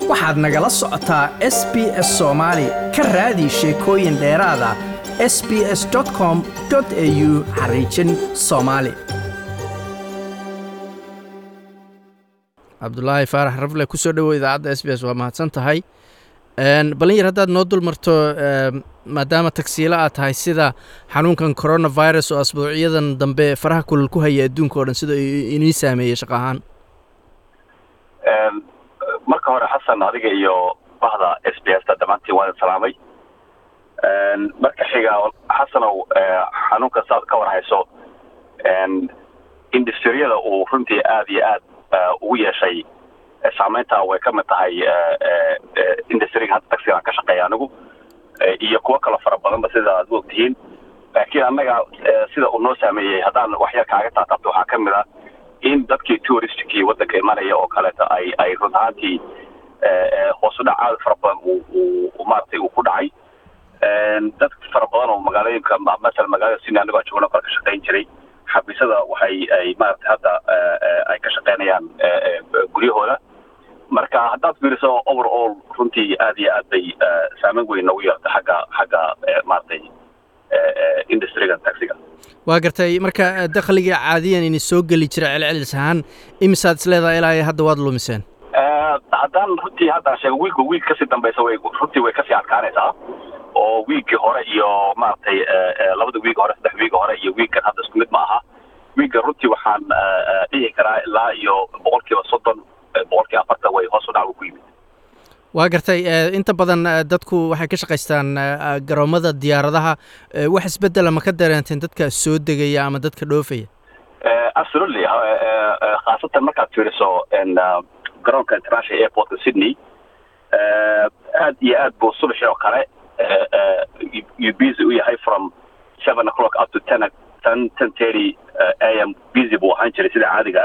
waxaad nagala socotaa s b s soomaali ka raadi sheekooyin dheeraada s b s com au xariijin soomaali cabdulaahi faarax rafle kusoo dhowow idaacadda s b s waa mahadsan tahay balin yar haddaad noo dul marto maadaama tagsiilo aad tahay sida xanuunkan coronavirus oo asbuucyadan dambe faraha kulal ku haya adduunka o dhan sida inii saameeyey shaqo ahaan marka hore xasan adiga iyo bahda s b s ta dhammaantiin waan salaamay marka xiga xasanow xanuunka saad ka war hayso industriyada uu runtii aad iyo aad ugu yeeshay saameynta way ka mid tahay industriga hadda taxigaan ka shaqeeya anigu iyo kuwo kalo fara badanba sida aad u ogtihiin laakiin annaga sida uu noo saameeyey haddaan waxyar kaaga taataabto waxaa ka mid a in dadkii touristkii waddanka imanaya oo kaleeto ay ay run ahaantii hoos u dhac aad fara badan uu maaragtay uu ku dhacay dad fara badan oo magaalooyinka masala magaalada sydney anigoo joogno kale ka shaqayn jiray xabiisada waxay ay maaragtay hadda ay ka shaqaynayaan guryahooda marka haddaad fiiriso overall runtii aad iyo aad bay saameyn weyn noogu yeelta xagga xagga maaragtay industriga taxiga waa gartay marka dakhliga caadiyan ini soo geli jira celcelis ahaan imisaad isleedahay ilaa hadda waad lumiseen haddaan runtii haddaan sheego wiilka wiil kasii dambaysa way runtii way kasii adkaanaysaa oo wiigii hore iyo maaragtay labada wiig hore saddex wiig hore iyo wiigkan hadda isku mid ma aha wiigga runtii waxaan dhihi karaa ilaa iyo boqol kiiba soddon boqol kiiba afartan way hoos u dhac ku yimid waa gartay inta badan dadku waxay ka shaqaystaan garoomada diyaaradaha wax isbedela ma ka dareenteen dadka soo degaya ama dadka dhoofaya absolutely khaasatan markaad fiiriso garoonka international airportka sydney aad iyo aad buu subaxii oo kale you busy u yahay from seven o'clock up to ten ten ten thirty am busy buu ahaan jiray sida caadiga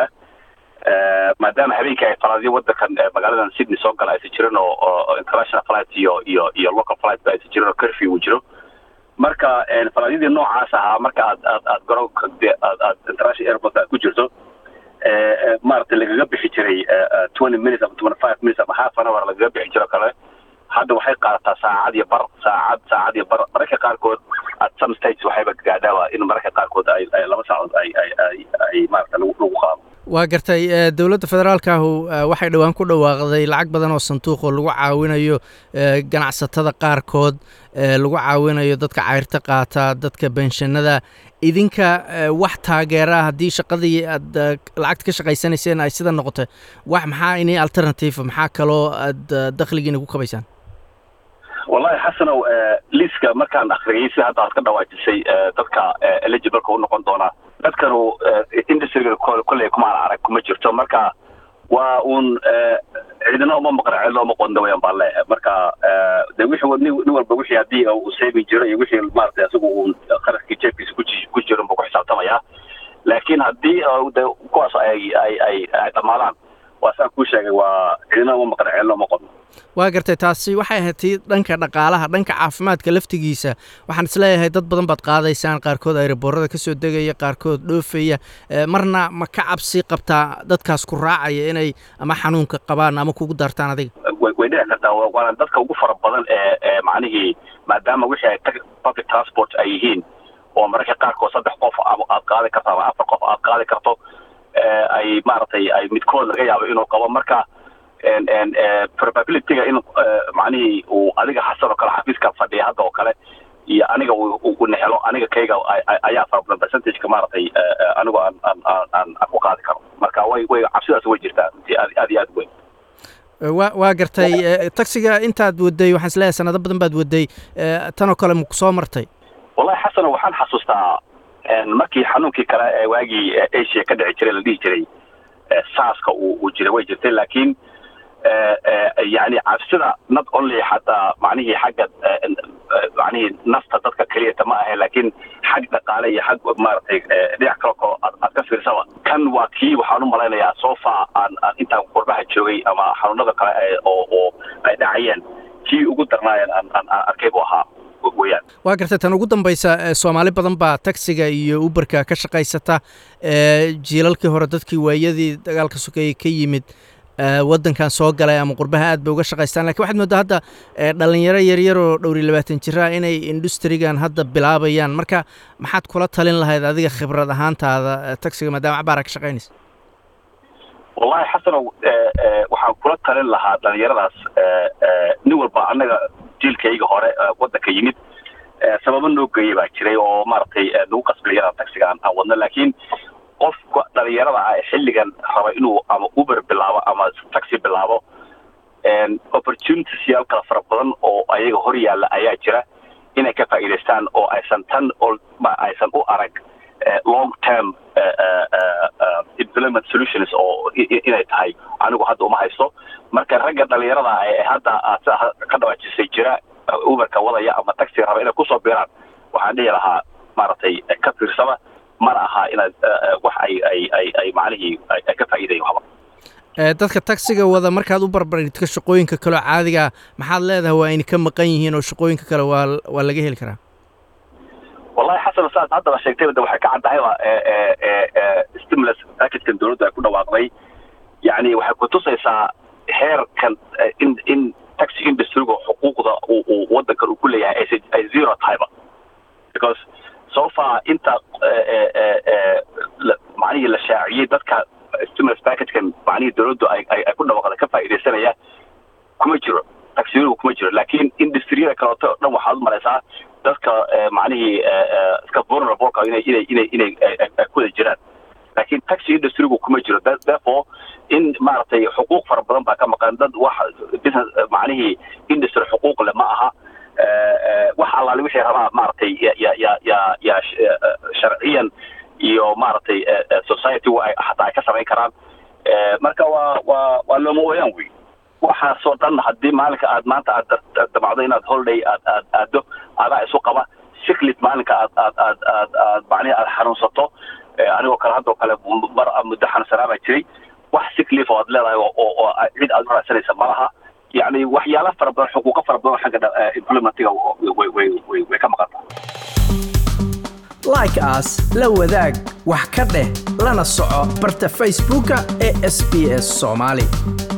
ah maadaama habeenkii ay falaadyo waddankan magaaladan sydney soo gala aysan jirin oo international flight iyo iyo iyo local flight ba aysan jirin oo curfew uu jiro marka falaadyadii noocaas ahaa marka aad aad aad garoonka aad aad international airport aad ku jirto maaragtay lagaga bixi jiray twenty minutes ama twenty five minutes ama half an hour lagaga bixi jiro kale hadda waxay qaadataa saacad iyo bar saacad saacad iyo bar mararka qaarkood at some states waxayba gaadhaaba in mararka qaarkood ay ay laba saacadood ay ay ay ay maaragta lagu lagu qaado waa gartay dowladda federaalkaahu waxay dhowaan ku dhawaaqday lacag badan oo sanduuq oo lagu caawinayo ganacsatada qaarkood lagu caawinayo dadka cayrta qaata dadka benshanada idinka wax taageeraa haddii shaqadii aad lacagta ka shaqaysanayseen ay sida noqotay wax maxaa ini alternative maxaa kaloo aad dakhligiina ku kabaysaan wallahi xasanow liiska markaan akriyay si hadda aad ka dhawaajisay dadka eligibleka u noqon doonaa dadkanu industriga kolley kumaan arag kuma jirto marka waa uun ciidana uma maqan cidna uma qondo wayaan baan leeyahay marka de wixii nin walba wixii haddii uu saving jiro iyo wixii maaragtay isagu uu kharashkii jeebkiisa ku ku jiro buu ku xisaabtamaya laakiin haddii de kuwaas ay ay ay ay dhammaadaan waa saan kuu sheegay waa ciidana uma maqan cidna uma qondo waa gartay taasi waxay ahayd tii dhanka dhaqaalaha dhanka caafimaadka laftigiisa waxaan isleeyahay dad badan baad qaadaysaan qaarkood ayraboorada ka soo degaya qaarkood dhoofaya marna ma ka cabsi qabtaa dadkaas ku raacaya inay ama xanuunka qabaan ama kugu daartaan adiga way dhici kartaa waana dadka ugu fara badan ee ee macnihii maadaama wixii ay public transport ay yihiin oo mararka qaarkood saddex qof aad qaadi karto ama afar qof aad qaadi karto ay maaragtay ay midkood laga yaabo inuu qabo marka probabilityga in macnihii uu adiga xasan oo kale xafiiska fadhiya hadda oo kale iyo aniga uu nexelo aniga kayga ayaa fara badan percentageka maaragtay anigu aan aan aan aan ku qaadi karo marka way way cabsidaas way jirtaa runtii aad aad iyo aad weyn wa waa gartay taxiga intaad waday waxaan isleeyahay sanado badan baad waday tanoo kale maku soo martay wallahi xasano waxaan xasuustaa markii xanuunkii kale ee waagii asia ka dhici jiray la dhihi jiray saaska uu uu jiray way jirtay laakiin yani cabsida not only xataa macnihii xagga macnihii nafta dadka keliyata ma ahe laakiin xag dhaqaale iyo xag maaragtay dhinac kale ko aad ka fiirsaba kan waa kii waxaan u malaynayaa sofa aan aan intaan qurbaha joogay ama xanuunada kale oo oo ay dhacayeen kii ugu darnaayeen aan aan aan arkay buu ahaa weyaan waa gartay tan ugu dambaysa soomaali badan baa taxiga iyo uberka ka shaqaysata jiilalkii hore dadkii waayadii dagaalka sokeeyey ka yimid waddankan soo galay ama qurbaha aad bay uga shaqaystaan lakin waxaad moodaa hadda dhalinyaro yaryar oo dhowr iyo labaatan jira inay industrigan hadda bilaabayaan marka maxaad kula talin lahayd adiga khibrad ahaantaada taxiga maadaama cabaara ka shaqaynaysa wallahi xasanow waxaan kula talin lahaa dhalinyaradaas nin walba annaga jiilkayga hore waddanka yimid sababo noo geeya baa jiray oo maaragtay nagu qasbiyada taxiga aan wadno laakiin qofka dhalinyarada ah xilligan raba inuu ama uber bilaabo ama taxi bilaabo opportunities yaal kala fara badan oo ayaga hor yaalla ayaa jira inay ka faa'iidaystaan oo aysan tan aysan u arag long term employment solutions oo inay tahay anigu hadda uma haysto marka ragga dhalinyarada ee hadda sida ka dhawaajisay jira uberka wadaya ama taxi raba inay kusoo biiraan waxaan dhihi lahaa maaragtay ka fiirsada mana aha inaad wax ay ay ay ay macnihii ay ka faa'iidayo haba dadka taxiga wada markaad u barbaridka shaqooyinka kaleo caadigaa maxaad leedahay waa ayna ka maqan yihiin oo shaqooyinka kale waa waa laga heli karaa wallahi xasan saad haddaba sheegtay de waxay ka caddahayba stimulus packagekan dowladdu ay ku dhawaaqday yacni waxay kutusaysaa heerkan in in taxi industryga xuquuqda uu waddankan uu ku leeyahay ay ay zero tahayba because so far inta macnihii la shaaciyey dadka stimulus packagekan macnihii dowladdu ay ay ku dhawaaqda ka faa'iidaysanaya kuma jiro taxiyuhu kuma jiro laakiin industriyada kaleeto o dhan waxaad u maraysaa dadka macnihii iska vulnerableka inay inay inay inay ku wada jiraan laakiin taxi industrygu kuma jiro therefore in maaragtay xuquuq fara badan baa ka maqan dad wax business macnihii industry xuquuq leh ma aha wax allaale wixii rabaa maaragtay ya ya ya ya ya sharciyan iyo maaragtay society-gu ay xataa ay ka samayn karaan marka waa waa waa looma ooyaan wey waxaasoo dhan haddii maalinka aad maanta aad damacdo inaad holiday aad aad aado adaa isu qaba siklit maalinka aad aad aad aad aad macnihi aad xanuunsato anigoo kale haddoo kale mar muddo xanuunsanaa baa jiray wax siklif oo aad leedahay oo oo cid aad u raadsanaysa ma laha yacni waxyaala fara badan xuquuqo fara badan oo xagga implementiga way way way way ka maqan tahay like as la wadaag wax ka dheh lana soco barta facebooka ee sb s soomaali